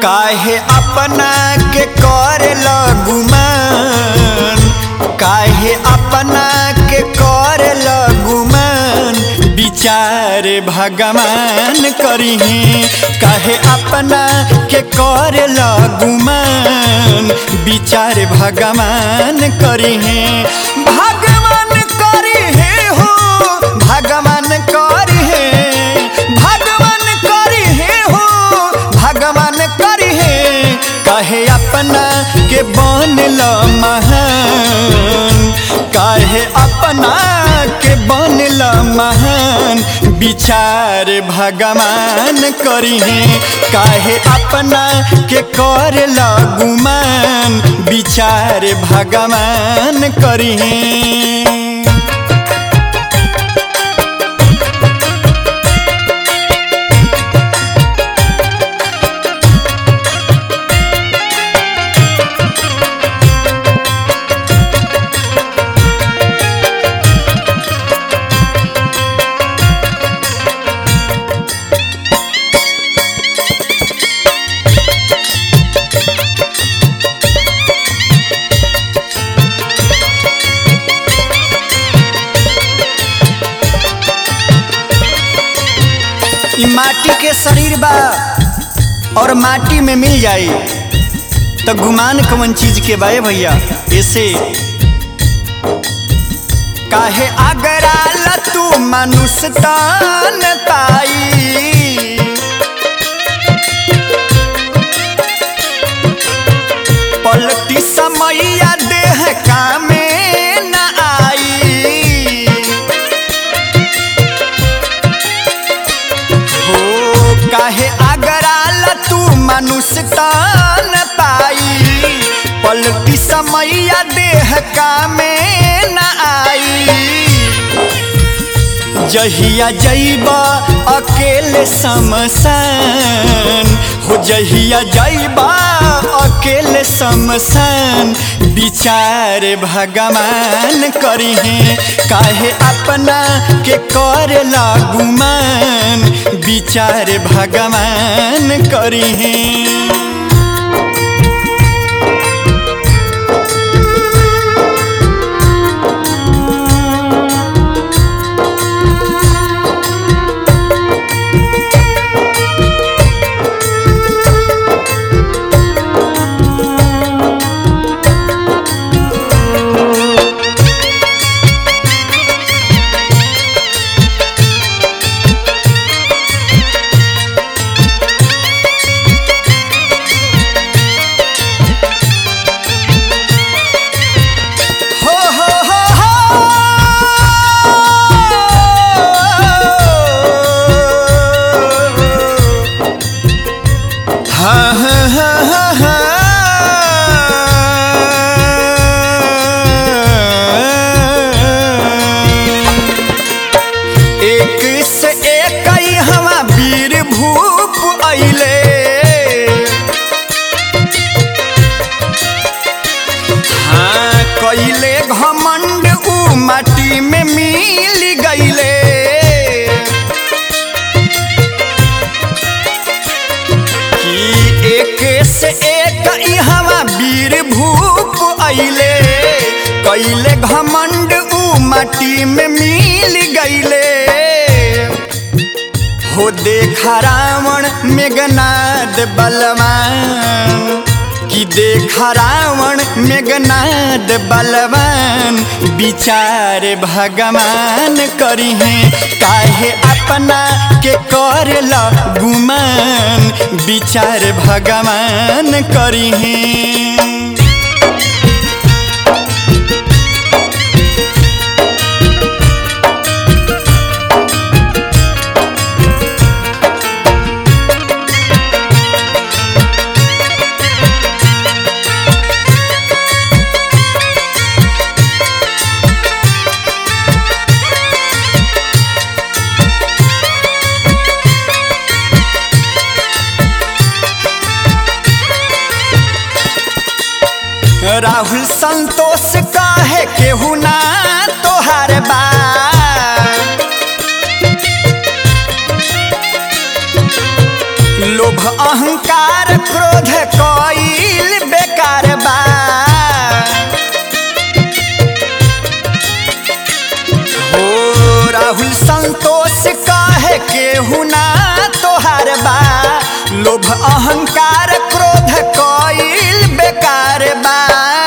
काहे अपना के कर गुमान काहे अपना के कर गुमान विचार भगवान करिहे काहे अपना के कर गुमान विचार भगवान करिहे भगवान करिहे हो भगवान करिहे भगवान करिहे हो भगवान करिहे काहे अपना के बनल महान काहे अपना के बनल महान विचार भगवान करिहे काहे अपना के कर गुमान विचार भगवान करिहे ई माटी के शरीर बा और माटी में मिल जाई तो गुमान कवन चीज के बाए भैया ऐसे काहे अगराल तू मनुष्य तान ताई पलटी समैया देह कामे न आई हो काहे अगराल तू मनुष्य तान पाई पलटी समैया देह कामे न आई जहिया जैबा अकेले समसान हो जहिया जैबा अकेले समसान विचार भगवान करिहे काहे अपना के कर गुमान विचार भगवान करिहे हो हो हो हो हाँ हाँ हाँ हाँ हाँ एक से एक ही हवा वीर भूप अइले हाँ कैले घमंड ऊ माटी में मिल गईले कि एक से एक हवा वीर भूप अइले कैले घमंड ऊ माटी में मिल गईले हो देखा रावण मेघनाद बलवान कि देखा रावण मेघनाद बलवान विचार भगवान करिहे काहे अपना के कर गुमान विचार भगवान करिहे राहुल संतोष काहे केहू ना तोहार बा लोभ अहंकार क्रोध लोभ अहंकार क्रोध कईल बेकार बा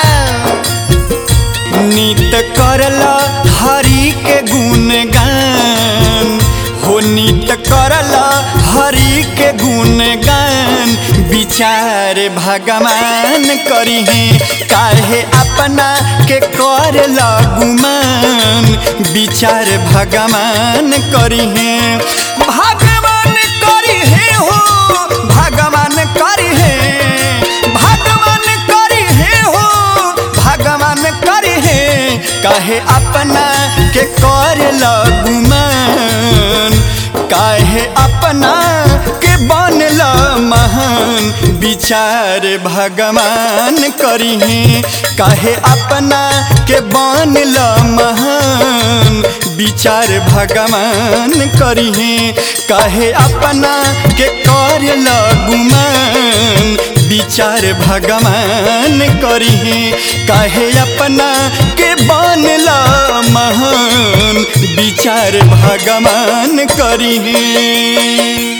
नित करल हरि के गुणगान हो नित करल हरि के गुणगान विचार भगवान करिहे काहे अपना के कर गुमान विचार भगवान करिहे भगवान करिहे हो भगवान करिहे भगवान करिहे हो भगवान करिहे काहे अपना के कर गुमान काहे अपना के बनल महान विचार भगवान करिहे काहे अपना के बनल महान विचार भगवान करिहे काहे अपना के करल गुमान विचार भगवान करिहे काहे अपना के बनल महान विचार भगवान करिहे